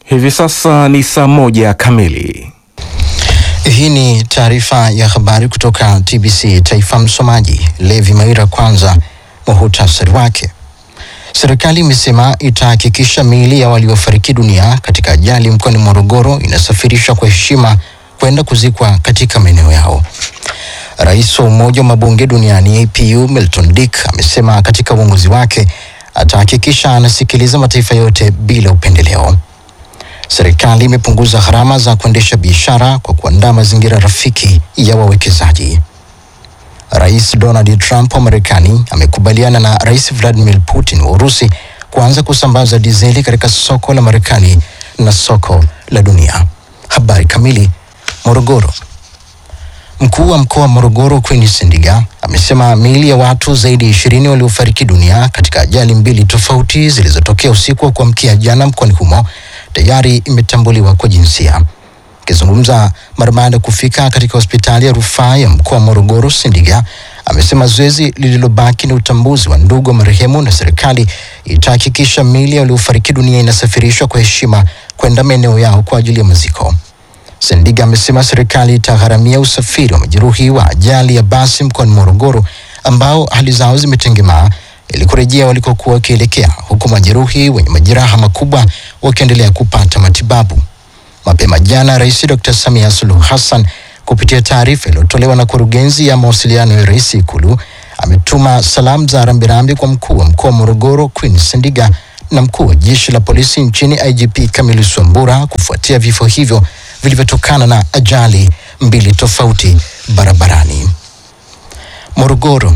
Hivi sasa ni saa moja kamili. Hii ni taarifa ya habari kutoka TBC Taifa. Msomaji Levi Maira. Kwanza muhutasari wake. Serikali imesema itahakikisha miili ya waliofariki dunia katika ajali mkoani Morogoro inasafirishwa kwa heshima kwenda kuzikwa katika maeneo yao. Rais wa Umoja wa Mabunge Duniani APU Milton Dick amesema katika uongozi wake atahakikisha anasikiliza mataifa yote bila upendeleo. Serikali imepunguza gharama za kuendesha biashara kwa kuandaa mazingira rafiki ya wawekezaji. Rais Donald Trump wa Marekani amekubaliana na Rais Vladimir Putin wa Urusi kuanza kusambaza dizeli katika soko la Marekani na soko la dunia. Habari kamili. Morogoro. Mkuu wa mkoa wa Morogoro Queen Sendiga amesema miili ya watu zaidi ya ishirini waliofariki dunia katika ajali mbili tofauti zilizotokea usiku wa kuamkia jana mkoani humo tayari imetambuliwa kwa jinsia. Akizungumza mara baada ya kufika katika hospitali ya rufaa ya mkoa wa Morogoro, Sendiga amesema zoezi lililobaki ni utambuzi wa ndugu wa marehemu na serikali itahakikisha miili ya waliofariki dunia inasafirishwa kwa heshima kwenda maeneo yao kwa ajili ya maziko. Sendiga amesema serikali itagharamia usafiri wa majeruhi wa ajali ya basi mkoani Morogoro ambao hali zao zimetengemaa ili kurejea walikokuwa wakielekea, huku majeruhi wenye majeraha makubwa wakiendelea kupata matibabu. Mapema jana, Rais Dr. Samia Suluhu Hassan kupitia taarifa iliyotolewa na kurugenzi ya mawasiliano ya rais Ikulu ametuma salamu za rambirambi kwa mkuu wa mkoa wa Morogoro Queen Sendiga na mkuu wa jeshi la polisi nchini IGP Kamili Swambura kufuatia vifo hivyo vilivyotokana na ajali mbili tofauti barabarani. Morogoro.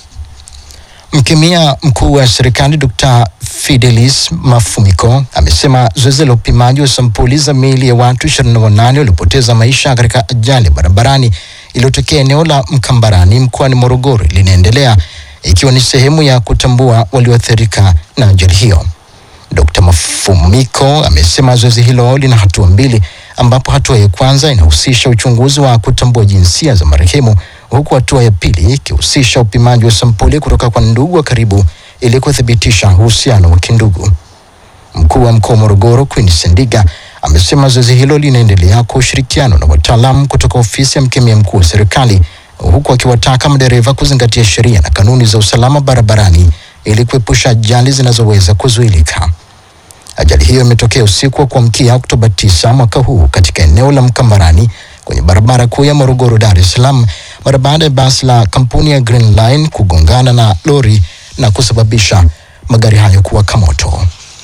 Mkemia mkuu wa serikali Dr. Fidelis Mafumiko amesema zoezi la upimaji wa sampuli za miili ya watu 28 waliopoteza maisha katika ajali ya barabarani iliyotokea eneo la Mkambarani mkoani Morogoro linaendelea ikiwa ni sehemu ya kutambua walioathirika na ajali hiyo. Dr. Mafumiko amesema zoezi hilo lina hatua mbili ambapo hatua ya kwanza inahusisha uchunguzi wa kutambua jinsia za marehemu huku hatua ya pili ikihusisha upimaji wa sampuli kutoka kwa ndugu wa karibu ili kuthibitisha uhusiano wa kindugu. Mkuu wa mkoa wa Morogoro Queen Sendiga amesema zoezi hilo linaendelea kwa ushirikiano na wataalamu kutoka ofisi ya mkemia mkuu wa serikali huku akiwataka madereva kuzingatia sheria na kanuni za usalama barabarani ili kuepusha ajali zinazoweza kuzuilika. Ajali hiyo imetokea usiku wa kuamkia Oktoba 9 mwaka huu katika eneo la Mkambarani kwenye barabara kuu ya Morogoro Dar es Salaam mara baada ya basi la kampuni ya Green Line kugongana na lori na kusababisha magari hayo kuwaka moto.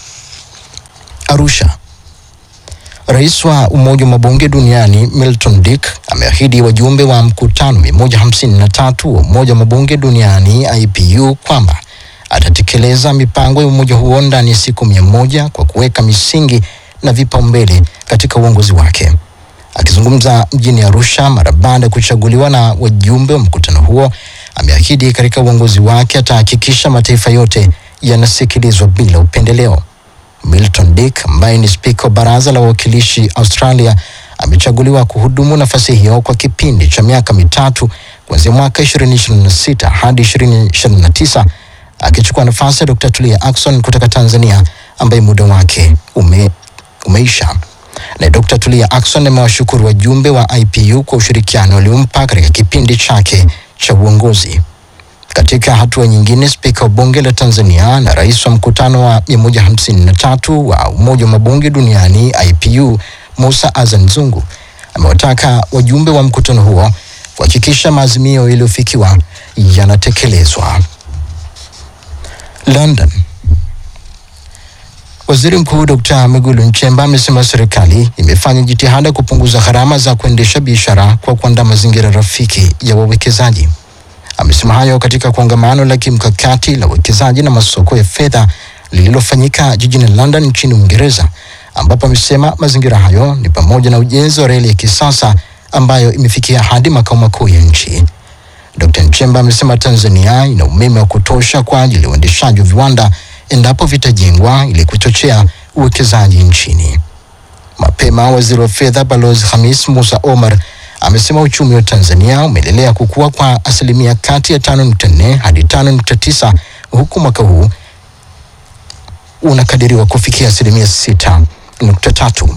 Arusha. Rais wa Umoja wa Mabunge Duniani Milton Dick ameahidi wajumbe wa mkutano 153 wa Umoja wa Mabunge Duniani IPU kwamba atatekeleza mipango ya umoja huo ndani ya siku mia moja kwa kuweka misingi na vipaumbele katika uongozi wake. Akizungumza mjini Arusha mara baada ya kuchaguliwa na wajumbe wa mkutano huo, ameahidi katika uongozi wake atahakikisha mataifa yote yanasikilizwa bila upendeleo. Milton Dick ambaye ni spika wa baraza la wawakilishi Australia amechaguliwa kuhudumu nafasi hiyo kwa kipindi cha miaka mitatu kuanzia mwaka 2026 hadi 2029 akichukua nafasi ya Dr. Tulia Ackson kutoka Tanzania ambaye muda wake ume, umeisha. Na Dr. Tulia Ackson amewashukuru wajumbe wa IPU kwa ushirikiano waliompa katika kipindi chake cha uongozi. Katika hatua nyingine, spika wa bunge la Tanzania na rais wa mkutano wa 153 wa Umoja wa Mabunge Duniani IPU Musa Azan Zungu amewataka wajumbe wa mkutano huo kuhakikisha maazimio yaliyofikiwa yanatekelezwa. London. Waziri Mkuu Dr. Mwigulu Nchemba amesema serikali imefanya jitihada kupunguza gharama za kuendesha biashara kwa kuandaa mazingira rafiki ya wawekezaji. Amesema hayo katika kongamano la kimkakati la uwekezaji na masoko ya fedha lililofanyika jijini London nchini Uingereza, ambapo amesema mazingira hayo ni pamoja na ujenzi wa reli ya kisasa ambayo imefikia hadi makao makuu ya nchi. Dr. Nchemba amesema Tanzania ina umeme wa kutosha kwa ajili ya uendeshaji wa viwanda endapo vitajengwa ili kuchochea uwekezaji nchini. Mapema waziri wa fedha Balozi Hamis Musa Omar amesema uchumi wa Tanzania umeendelea kukua kwa asilimia kati ya 5.4 hadi 5.9 huku mwaka huu unakadiriwa kufikia asilimia sita nukta tatu.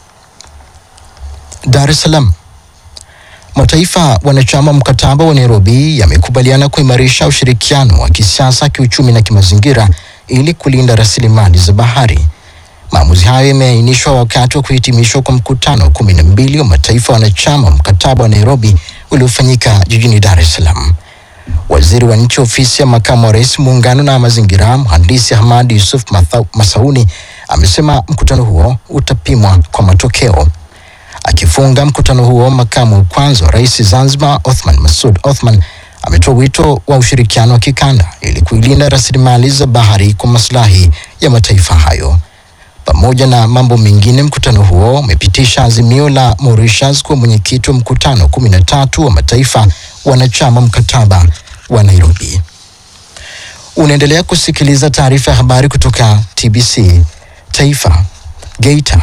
Dar es Salaam. Mataifa wanachama mkataba wa Nairobi yamekubaliana kuimarisha ushirikiano wa kisiasa, kiuchumi na kimazingira ili kulinda rasilimali za bahari. Maamuzi hayo yameainishwa wakati wa kuhitimishwa kwa mkutano wa kumi na mbili wa mataifa wanachama mkataba wa Nairobi uliofanyika jijini Dar es Salaam. Waziri wa nchi ofisi ya makamu wa rais muungano na mazingira, mhandisi Hamad Yusuf Matha- Masauni amesema mkutano huo utapimwa kwa matokeo. Akifunga mkutano huo, makamu wa kwanza wa rais Zanzibar Othman Masud Othman ametoa wito wa ushirikiano wa kikanda ili kuilinda rasilimali za bahari kwa maslahi ya mataifa hayo. Pamoja na mambo mengine, mkutano huo umepitisha azimio la Mauritius kuwa mwenyekiti wa mkutano kumi na tatu wa mataifa wanachama mkataba wa Nairobi. Unaendelea kusikiliza taarifa ya habari kutoka TBC Taifa. Geita.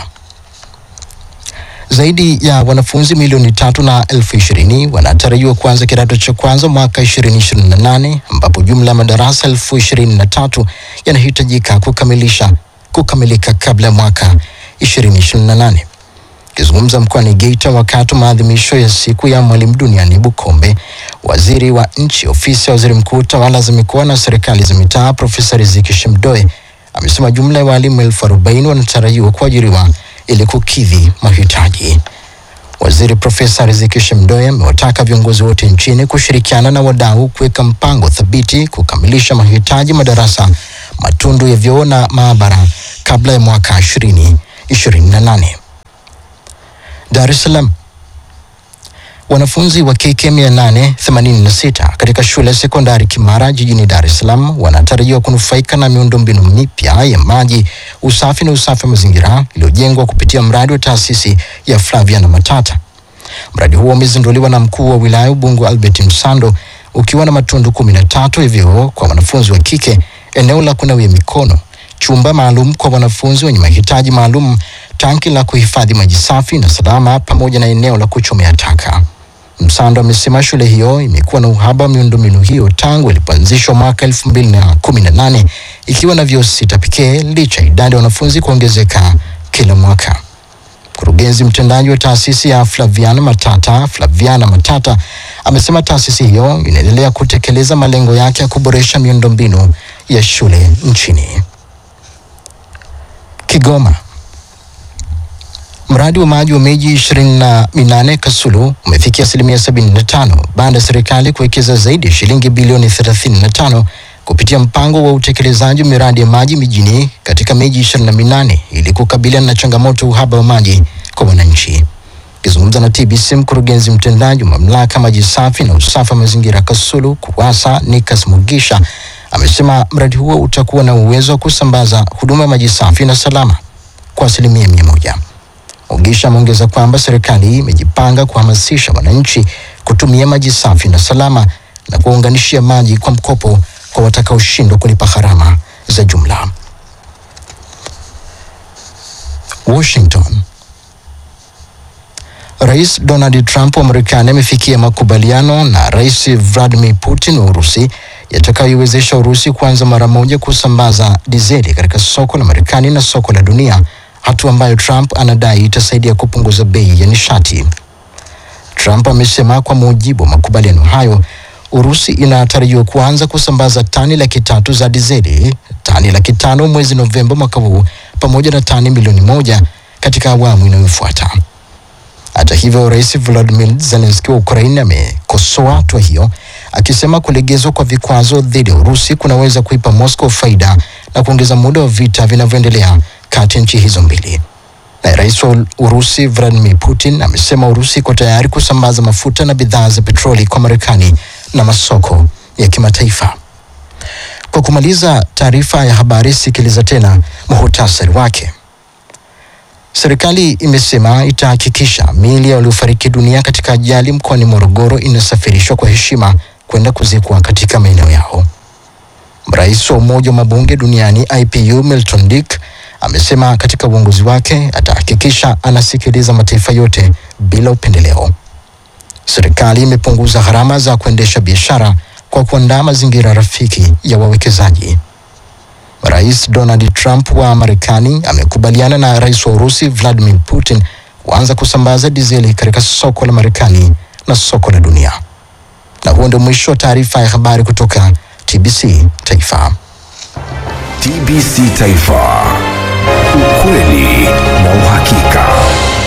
Zaidi ya wanafunzi milioni tatu na elfu ishirini wanatarajiwa kuanza kidato cha kwanza mwaka 2028 ambapo jumla ya madarasa elfu ishirini na tatu yanahitajika kukamilisha kukamilika kabla ya mwaka 2028. Akizungumza mkoani Geita wakati wa maadhimisho ya siku ya mwalimu duniani Bukombe, waziri wa nchi ofisi ya waziri mkuu tawala za mikoa na serikali za mitaa Profesa Riziki Shemdoe amesema jumla ya walimu elfu arobaini wanatarajiwa kuajiriwa ili kukidhi mahitaji. Waziri Profesa Riziki Shemdoe amewataka viongozi wote nchini kushirikiana na wadau kuweka mpango thabiti kukamilisha mahitaji madarasa, matundu ya vyoo na maabara kabla ya mwaka 2028. Dar es Salaam. Wanafunzi wa KK 886 katika shule ya sekondari Kimara jijini Dar es Salaam wanatarajiwa kunufaika na miundombinu mipya ya maji, usafi na usafi wa mazingira iliyojengwa kupitia mradi wa taasisi ya Flaviana Matata. Mradi huo umezinduliwa na mkuu wa wilaya Ubungo Albert Msando ukiwa na matundu kumi na tatu ya vyoo kwa wanafunzi wa kike, eneo la kunawia mikono, chumba maalum kwa wanafunzi wenye mahitaji maalum, tanki la kuhifadhi maji safi na salama, pamoja na eneo la kuchomea taka. Msando amesema shule hiyo imekuwa na uhaba wa miundombinu hiyo tangu ilipoanzishwa mwaka elfu mbili na kumi na nane ikiwa na vyoo sita pekee licha ya idadi ya wanafunzi kuongezeka kila mwaka. Mkurugenzi mtendaji wa taasisi ya Flaviana Matata, Flaviana Matata amesema taasisi hiyo inaendelea kutekeleza malengo yake ya kuboresha miundombinu ya shule nchini. Kigoma. Mradi wa maji wa miji ishirini na minane Kasulu umefikia asilimia sabini na tano baada ya serikali kuwekeza zaidi ya shilingi bilioni thelathini na tano kupitia mpango wa utekelezaji wa miradi ya maji mijini katika miji ishirini na minane ili kukabiliana na changamoto ya uhaba wa maji kwa wananchi. Akizungumza na TBC, mkurugenzi mtendaji wa mamlaka maji safi na usafi wa mazingira Kasulu KUWASA Nikas Mugisha amesema mradi huo utakuwa na uwezo wa kusambaza huduma ya maji safi na salama kwa asilimia mia moja. Mugisha ameongeza kwamba serikali imejipanga kuhamasisha wananchi kutumia maji safi na salama na kuwaunganishia maji kwa mkopo kwa watakaoshindwa kulipa gharama za jumla. Washington. Rais Donald Trump wa Marekani amefikia makubaliano na Rais Vladimir Putin wa Urusi yatakayoiwezesha Urusi kuanza mara moja kusambaza dizeli katika soko la Marekani na soko la dunia, hatua ambayo Trump anadai itasaidia kupunguza bei ya nishati. Trump amesema kwa mujibu wa makubaliano hayo, Urusi inatarajiwa kuanza kusambaza tani laki tatu za dizeli, tani laki tano mwezi Novemba mwaka huu, pamoja na tani milioni moja katika awamu inayofuata. Hata hivyo, Rais Volodymyr Zelensky wa Ukraine amekosoa hatua hiyo akisema kulegezwa kwa vikwazo dhidi ya Urusi kunaweza kuipa Moscow faida na kuongeza muda wa vita vinavyoendelea kati ya nchi hizo mbili. Na rais wa Urusi Vladimir Putin amesema Urusi iko tayari kusambaza mafuta na bidhaa za petroli kwa Marekani na masoko ya kimataifa. Kwa kumaliza taarifa ya habari, sikiliza tena muhutasari wake. Serikali imesema itahakikisha miili ya waliofariki dunia katika ajali mkoani Morogoro inasafirishwa kwa heshima kwenda kuzikwa katika maeneo yao. Rais wa Umoja wa Mabunge Duniani IPU Milton Dick amesema katika uongozi wake atahakikisha anasikiliza mataifa yote bila upendeleo. Serikali imepunguza gharama za kuendesha biashara kwa kuandaa mazingira rafiki ya wawekezaji. Rais Donald Trump wa Marekani amekubaliana na rais wa Urusi Vladimir Putin kuanza kusambaza dizeli katika soko la Marekani na soko la dunia. Na huo ndio mwisho wa taarifa ya habari kutoka TBC Taifa. TBC Taifa, ukweli na uhakika.